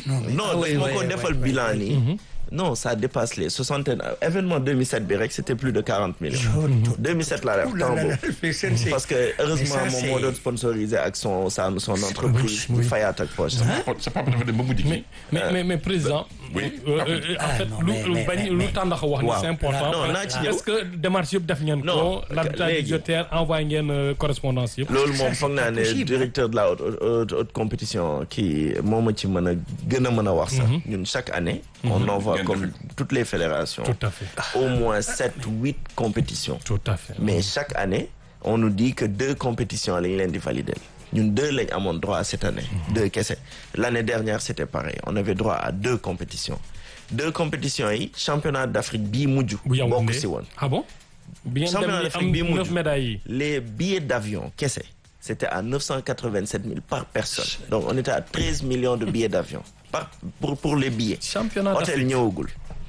non oui, moo oui, ko oui, defal oui, bilan nii non ça dépasse les soixantaine événement 2007 bi rek c'était plus de 40 millions 2007 laa def Ouh là temps là là, boobu mais c'est- c'est- parce que heureusement mais ça, moom moo c'est- doon sponsorisé ak son sa son entreprise oui. di fayaat ak poche sa papa dafa dem ba mujj mais mais mais mais président. Oui. euh, euh, en Ah, fait non, lu mais- lu mais- bañ mais- lu mais- tàndax wax ni Waaw. c'est important. Non, naa ci ñëw. est-ce que démarche yëpp def ngeen ko. Non, l'habitat léegi. budgétaire envoyé ngeen euh, correspondance yëpp. loolu moom c'est foog naa pas ne possible. directeur de la haute haute haute compétition kii moo ma ci mën a gën a mën a wax sax ñun chaque année on envoie Ngeen comme def. toutes les fédérations Tout à fait. au moins sept huit compétitions tout à fait. mais chaque année on nous dit que deux compétitions lañ leen di valider ñun deux lañ amoon droit cette année deux kese l'année dernière c'était pareil on avait droit à deux compétitions deux compétitions yi championnat d'Afrique bii mujj bu bokk Yaoundé si woon ah bon. bi ngeen championnat dem d'Afrique am bii mujj neuf médailles yi. les billets d'avion kese c'était à 987 000 par personne donc on était à 13 millions de billets d'avion par pour pour les billets championnat hôtel d'Afrique. ñëwagul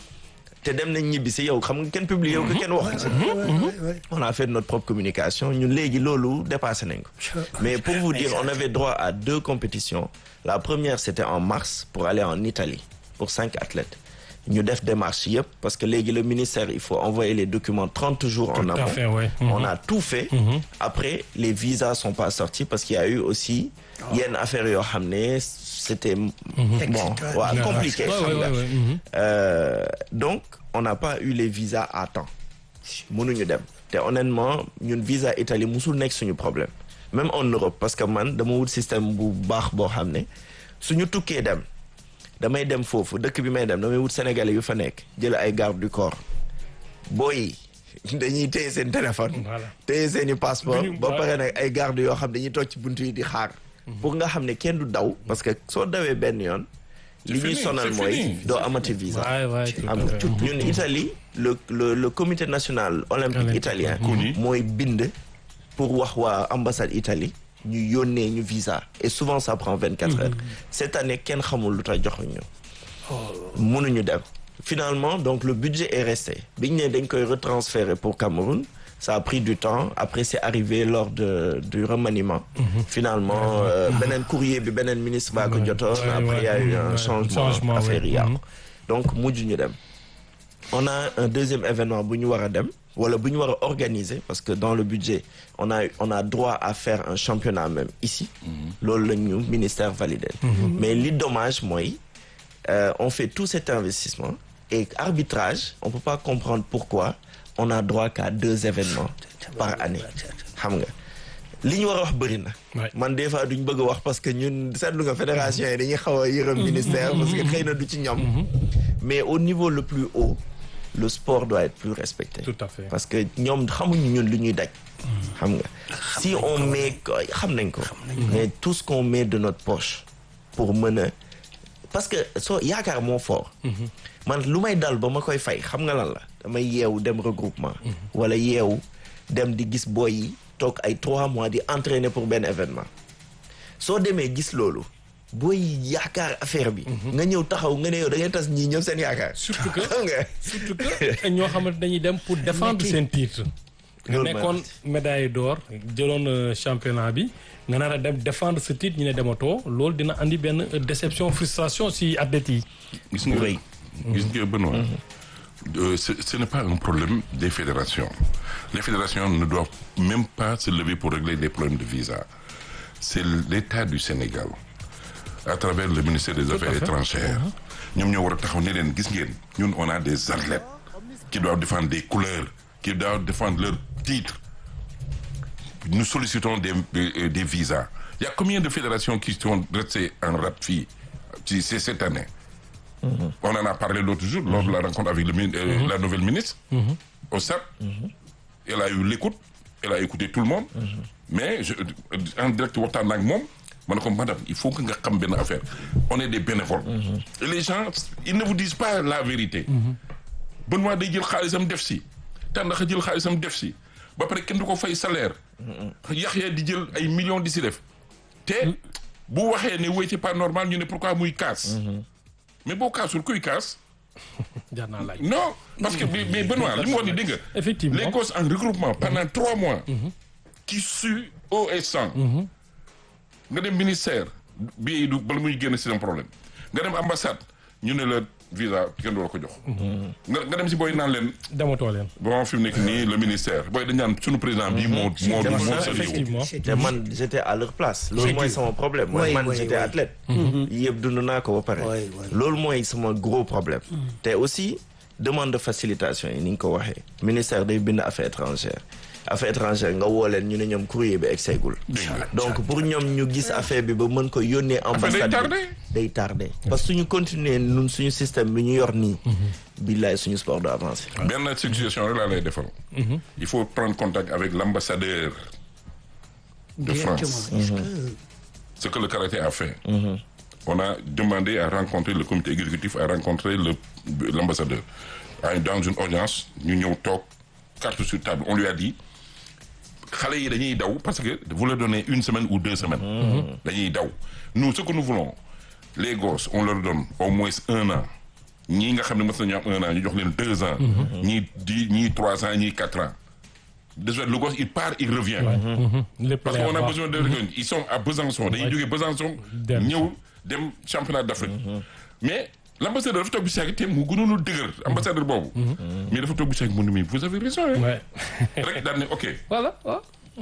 te dem nañ ñibbi si yow xam nga kenn publié yow ko kenn wax ci Ouais, ouais, ouais. on a fait notre propre communication ñun léegi loolu dépassé nañ ko mais pour vous dire on avait droit à deux compétitions la première c'était en mars pour aller en Italie pour cinq athlètes ñu def démarche yëpp parce que léegi le ministère il faut envoyer les documents 30 jours en Tout à amont fait, ouais. on a tout fait après les visas sont pas sortis parce qu'il y a eu aussi yenn affaires yoo xam ne c'était bon Extra- waaw compliqué Ouais, xam ouais, nga. ouais, ouais, mhm. Euh, donc on n'a pas eu les visas à temps mënuñu dem te honnêtement ñun visa Italie musul nekk suñu problème même en Europe parce que man dama wut système bu baax boo xam ne suñu tukkee dem damay dem foofu dëkk bi may dem damay wut sénégalais yu fa nekk jël ay garde du corps booy yi dañuy téye seen téléphone Voilà. téye seen i passeport Duñu- ba voilà. pare nag ay garde yoo xam dañuy toog ci buntu yi di xaar pour nga xam ne kenn du daw parce que soo dawee benn yoon li ñuy fini, sonal c'est mooy fini. doo amati visa Ouais, ouais, tout à am nga fait. ñun Italie le le le comité national olympique Olympique. italien CONI. mooy bind pour wax waa ambassade Italie ñu yónnee ñu visa et souvent ça prend vingt quatre heures cette année kenn xamul lu tax joxuñu mënuñu dem finalement donc le budget est resté bi ñu ne dañ koy retransférer pour Cameroun ça a pris du temps après c'est arrivé lors de du remaniement finalement euh, beneen courrier bi beneen ministre baa ko jotoon Ouais, après il y a ouais, eu un ouais. changement Changement, affaire ouais. yi yàqu Mhm. donc mujj ñu dem on a un deuxième événement bu ñu war a dem wala bu ñu war a organiser parce que dans le budget on a on a droit à faire un championnat même ici loolu la ñu ministère validé mais li dommage mooy euh, on fait tout cet investissement et arbitrage on peut pas comprendre pourquoi on a droit qu'à deux événements par année xam nga li ñu war a wax bëri na Ouais. man des fois duñ bëgg a wax parce que ñun seetlu nga fédération yi dañuy xaw a yërëm ministère parce que xëy na du ci ñoom mais au niveau le plus haut le sport doit être plus respecté Tout à fait. parce que ñoom xamuñu ñun lu ñuy daj xam nga si on met ko xam nañ ko mais tout ce qu'on met de notre poche pour mën a parce que soo yaakaar moo fort man lu may dal ba ma koy fay xam nga lan la damay yeewu dem regroupement wala yeewu dem di gis boy yi toog ay trois mois di entraîner pour benn événement soo demee gis loolu booy yaakaar affaire bi nga ñëw taxaw nga ne yow da ngay tas ñii ñëpp seen yaakaar Surtout que- xam nga surtout que ñoo xamante dañuy dem pour défendre seen titre. nga Loolu nekkoon médaille d'or jëloon euh, championnat bi nga nar a dem défendre ce titre ñu ne dematoo loolu dina andi benn euh, déception frustration si athlètes yi. gis nga rëy. gis nga Benoît euh, ce, ce n'est pas un problème des fédérations les fédérations ne doivent même pas se lever pour régler les problèmes de visa c'est l'État du Sénégal à travers le ministère des Affaires fait. étrangères ñoom ñoo war a taxaw ne leen gis ngeen ñun on a des athlètes qui doivent défendre des couleurs qui doivent défendre leur titre nous sollicitons des, des, des visas. Il y a combien de fédérations qui sont restées en rap fille C'est cette année. On en a parlé l'autre jour lors de la rencontre avec le, min- euh, la nouvelle ministre au SAP. Elle a eu l'écoute, elle a écouté tout le monde. Mais je, en direct, waxtaan ak moom ma ne ko madame il faut que nga xam benn affaire on est des bénévoles. Et les gens ils ne vous disent pas la vérité. Benoît day jël xaalisam def si tàndax a jël xaalisam def si ba pare kenn du ko fay salaire Yaxya di jël ay millions di si def te bu waxee ne wéy c'est pas normal ñu ne pourquoi muy kaas mais boo kaasul kuy kaas jar naa laaj. non parce que mais mais Benoît li mu wax ni dégg nga Effectivement. les causes en regroupement pendant trois mois qui suent eau et sang nga dem ministère bii du bala muy génn c'est un problème nga dem ambassade ñu ne la visa kenn du la ko jox. nga nga dem si booy naan leen dematoo leen. bon fi mu nekk nii le ministère booy dañ naan sunu président bii moo moo C'est moo ça, sérieux effectivement. te man j'étais à leur place loolu mooy sama problème mooy Oui, man oui, j'étais oui. athlète yëpp dund naa ko ba pare Oui, oui. loolu mooy sama gros problème te aussi demande de facilitation yi ni nga ko waxee ministère day bind affaires étrangères affaires étrangères nga woo leen ñu ne ñoom courrier bi egseegul donc pour ñoom ñu gis affaire bi ba mën ko yónnee ambassade tardé. bi day tardé parce que suñu continuer nun suñu système bi ñu yor nii billaay suñu sport du avancé benn suggestion rek laa lay defal. il faut prendre contact avec l'ambassadeur de France. Directement. Est-ce que- ce que le karaté a fait. On a demandé à rencontrer le comité exécutif, à rencontrer le- l'ambassadeur. À- Dans une audience, ñu ñëw toog carte sur table. On lui a dit xale yi dañuy daw parce que vous leur donnez une semaine ou deux semaines. dañuy daw nous ce que nous voulons les gosses on leur donne au moins un an ñii nga xam ne mës nañu am un an ñu jox leen deux ans. ñii dix ñii trois ans ñii quatre ans. désolé le gosse il part il revient. lépp Parce leer qu'on a waaw. besoin de ils sont à Besançon dañuy jógee Besançon Dem. ñëw dem championnat d'Afrique mais l'ambassadeur dafa toog bu saag te mu gënoon a dëgër ambassadeur boobu mais dafa toog bu saag mu ne mais vous avez raison hein Ouais. rek daal ne ok voilà waaw.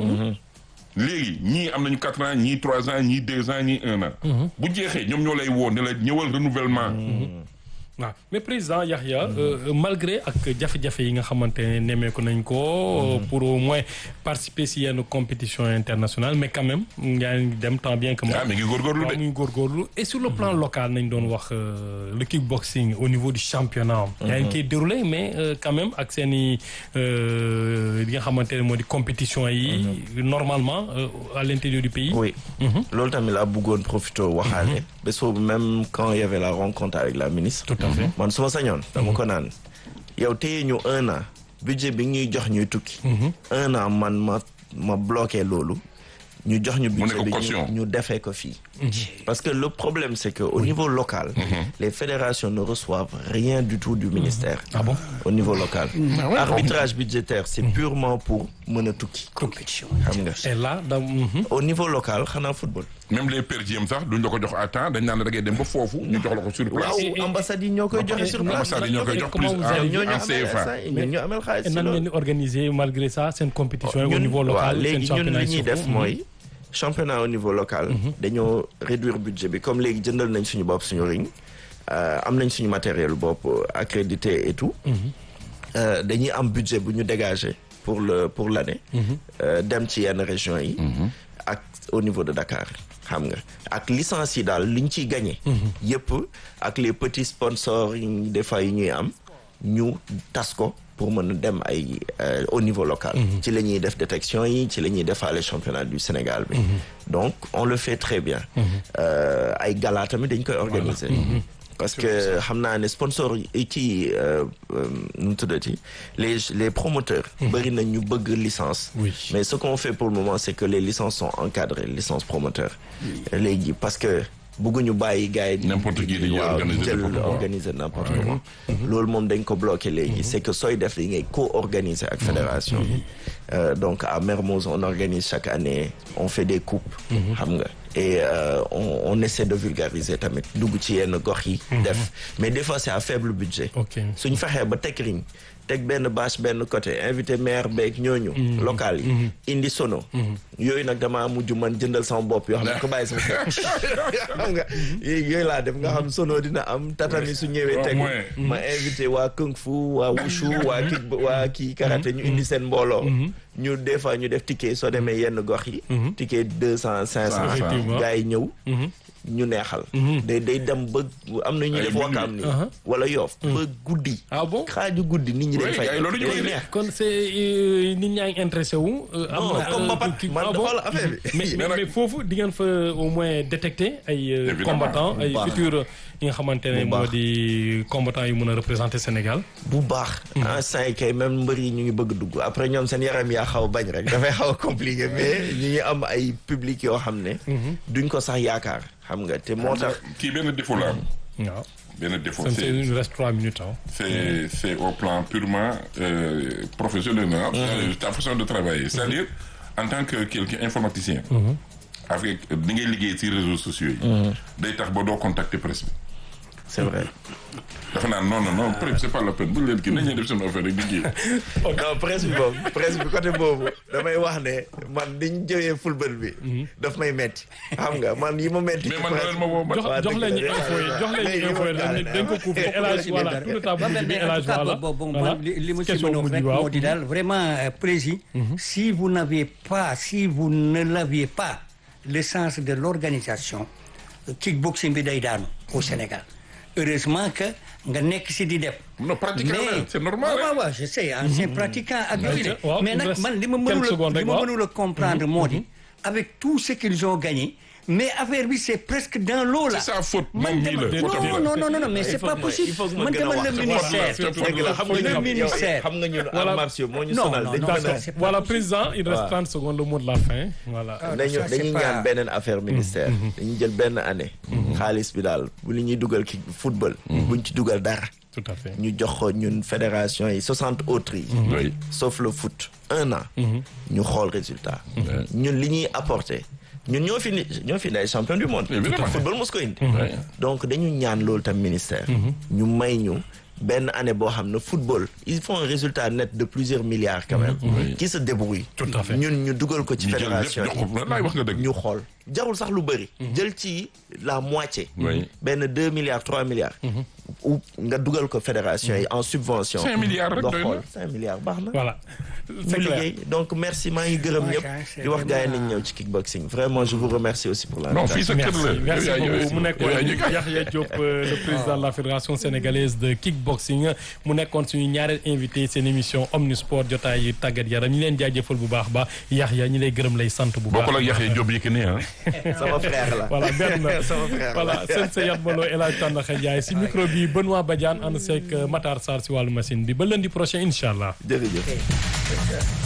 léegi ñii am nañu quatre ans ñii trois ans ñii deux ans ñii un an bu jeexee ñoom ñoo lay woo ne la ñëwal renouvellement waaw mais président Yahya euh, malgré ak jafe-jafe yi nga xamante ne nemmeeku nañ ko pour au moins participer si yenn compétition internationale mais quand même yaa ngi dem tant bien que mal. ah mi ngi góorgóorlu waaw de muy góorgóorlu et sur le plan local nañ doon wax euh, le kickboxing au niveau du championnat. yaa ngi koy déroulé mais euh, quand même ak seen i li nga xamante ne moo di compétition yi. normalement euh, à l'intérieur du pays. oui loolu tamit laa bëggoon profité waxaale bés boobu même quand il y avait la rencontre avec la ministre Tout à fait. man su ma sañoon dama ko naan yow téye ñu un an budget bi ñuy jox ñuy tukki un an man ma ma bloqué loolu ñu jox ñu Mu budget nekk bi caution. ñu ñu defee ko fii parce que le problème c'est que au niveau local les fédérations ne reçoivent rien du tout du ministère Ah bon au niveau local arbitrage budgétaire c'est purement pour mën a tukki compétition. xam nga et là da. mhm. au niveau local xanaa football même les per diem sax duñ la ko jox à temps dañ naan la da ngay dem ba foofu ñu jox la ko sur place waaw ambassade yi ñoo koy joxe sur place ambassade yi ñoo koy jox comment plus vous en allez- ñoo ñu en amel CFA instant yi ñun ñu amel xaalis et si nan loolu ngeen di organiser malgré ça seen compétition yi au ñun niveau waaw local seen léegi ñun championnat li yi ñuy def surtout. mooy championnat au niveau local dañoo réduire budget bi comme léegi jëndal nañ suñu bopp suñu ring euh, am nañ suñu matériel bopp euh, accrédité et tout Euh, dañuy am budget bu ñu dégager pour le pour l'année euh, dem ci yenn régions yi ak au niveau de Dakar xam nga ak licence yi daal liñ ciy gagné yëpp ak les petits sponsors yi ñuy- des fois yi ñuy am ñu tas ko pour mën a dem ay euh, au niveau local ci la ñuy def détection yi ci la ñuy defaale championnat du Sénégal bi donc on le fait très bien Euh, ay gala tamit dañ koy organiser parce que xam naa ne sponsor yi ci euh, euh, nu mu tuddati les les promoteurs bëri na ñu bëgg licence Oui. mais ce qu'on fait pour le moment c'est que les licences sont encadrées licences promoteurs léegi parce que bëgguñu bàyyi gars yi di- N'importe qui dañuy waaw, organiser jël n'importe quoi. organiser n'importe comment loolu moom dañ ko bloqué léegi c'est que sooy def li ngay co-organiser ak fédération bi Euh, donc à Mermoz on organise chaque année on fait des coupes xam nga et euh, on, on essaie de vulgariser tamit dugg ci yenn gox yi def mais des fois c'est à faible budget ok suñ fexee ba teg ring teg benn bâche benn côté invité maire beeg ñooñu local yi indi sono yooyu nag damaa mujj man jëndal sama bopp yoo xam ne ko bàyyi sama kër xam nga yooyu laa def nga xam sono dina am tatami su ñëwee Au teg moins. ma invité waa kung fu waa wushu waa kick waa kii karaté ñu indi seen mbooloo ñu des fois ñu def ticket soo demee yenn gox yi ticket deux cent cinq cent Effectivement. gars yi ñëw ñu neexal day day dem ba am na ñu Ay def minuit. wakaam ni wala yoof ba guddi ah bon xaaju guddi nit ñi dañ Oui, fay gars yi loolu ñu day koy neex kon c'est euh, nit ñaa ngi intéressé wu. euh, am non na, comme euh, Mbapat kii- man ah bon xool affaire bi mais mais, Mais nag- mais foofu di ngeen fa au moins détecter ay euh, Évidemment. combattants ay Bu baax. futurs yi nga xamante ne Bu moo baax. di combattants yu mën a représenter Sénégal. bu baax instant yi kay même mbër yi ñu ngi bëgg dugg après ñoom seen yaram yaa xaw a bañ rek dafay xaw a compliqué mais ñu ngi am ay public yoo xam ne duñ ko sax yaakaar xam nga te moo tax kii benn défaut la am waaw benn défaut c'est c'est il nous reste trois minutes ah. c'est c'est au plan purement euh, professionnel hein, euh, ta façon de travailler c'est-à-dire en tant que quelqu'un informaticien avec ni ngay liggéey ci réseaux sociaux yi day tax ba doo contacter presse bi c'est vrai. dafa naan non non non peut-être c'est pas la peine bu leen kii nañ leen def seen affaire rek di kii. non presse bi boobu presse bi côté boobu damay wax ne man diñ jëwee football bi. daf may metti xam nga man yi ma metti. mais man leen ma woo ma. jox jox leen ñu info yi jox leen ñu info yi dañ dañ ko couvrir élage voilà tout le temps bu mujj bi élage voilà bon voilà li li ma ci question mën a wax mujj rek waaw moo di daal vraiment euh, plaisir si vous n'avez pas si vous ne l'aviez pas le sens de l'organisation kickboxing bi day daanu au Sénégal heureusement que nga nekk si di def non pratiquement mais c'est normal waaw rek. waaw waaw je sais ancien pratiquant ak yooyu de waaw, mais il nag reste man li ma quelques mënul secondes a rek, li ma waaw. mënul a comprendre moo di avec tout ce qu'ils ont gagné mais affaire bi c'est presque dans l'eau là C'est sa faute, man moom mii la, dama- faute am non la. non non non mais c'est pas possible il faut que ma man gën a dama wax le ci ministère faute la, dëgg la xam nga le ñun ministère. xam nga ñun Voilà. arts martiaux moo ñu Non, sonal non, dañu non, mën a d'accord, c'est pas voilà possible. président il reste Waaw. 30 secondes le mot de la fin voilà Ah, dañu ça, c'est dañuy pas- ñaan beneen affaire ministère dañuy jël benn année xaalis bi daal bu li ñuy dugal ki football buñ ci dugal dara tout à fait ñu jox ko ñun fédération yi soixante autres yi Oui. sauf le foot un an ñu xool résultat ñun li ñuy apporter ñun ñoo fi ni ñoo fi ne ay champion du monde Évidemment. football mos ko indi Ouais. donc dañu ñaan loolu tam ministère ñu may ñu benn année boo xam ne football ils font un résultat net de plusieurs milliards quand même qui se débrouille Tout à fait. ñun ñu dugal ko ci ñu jël lépp fédération jox ko laay wax nga dëgg. ñu xool jarul sax lu bëri jël ci la moitié Oui. benn deux milliards trois milliards ou nga dugal ko fédération yi en subvention Cinq milliards rek nga doy na. xool cinq milliards baax na voilà ñu c'est clair liggéey donc merci maa ngi gërëm ñëpp Macha, di wax gars yi c'est nañ ñëw ci kickboxing vraiment je vous remercie aussi pour non fii l'invitation sa kër la. merci merci yow yaa- yow beaucoup mu yaa- nekkoon yow yaa ñu- Yahya Diop euh, le président de la fédération sénégalaise de kickboxing mu nekkoon suñu ñaareel invité seen émission Omnisport jotaay tàggat yaram ñu leen jaajëfal bu baax ba Yahya ñi lay gërëm lay sant bu baax bokkul ak Yaxya Diop Yékini ah. sama frère la voilà benn sama frère voilà la seen sa yat malo El Hadj Tandakha Ndiaye si micro bi Benoît Badiane ànd seeg Matar Sarr si wàllu machine bi ba lundi prochain incha allah jërëjëf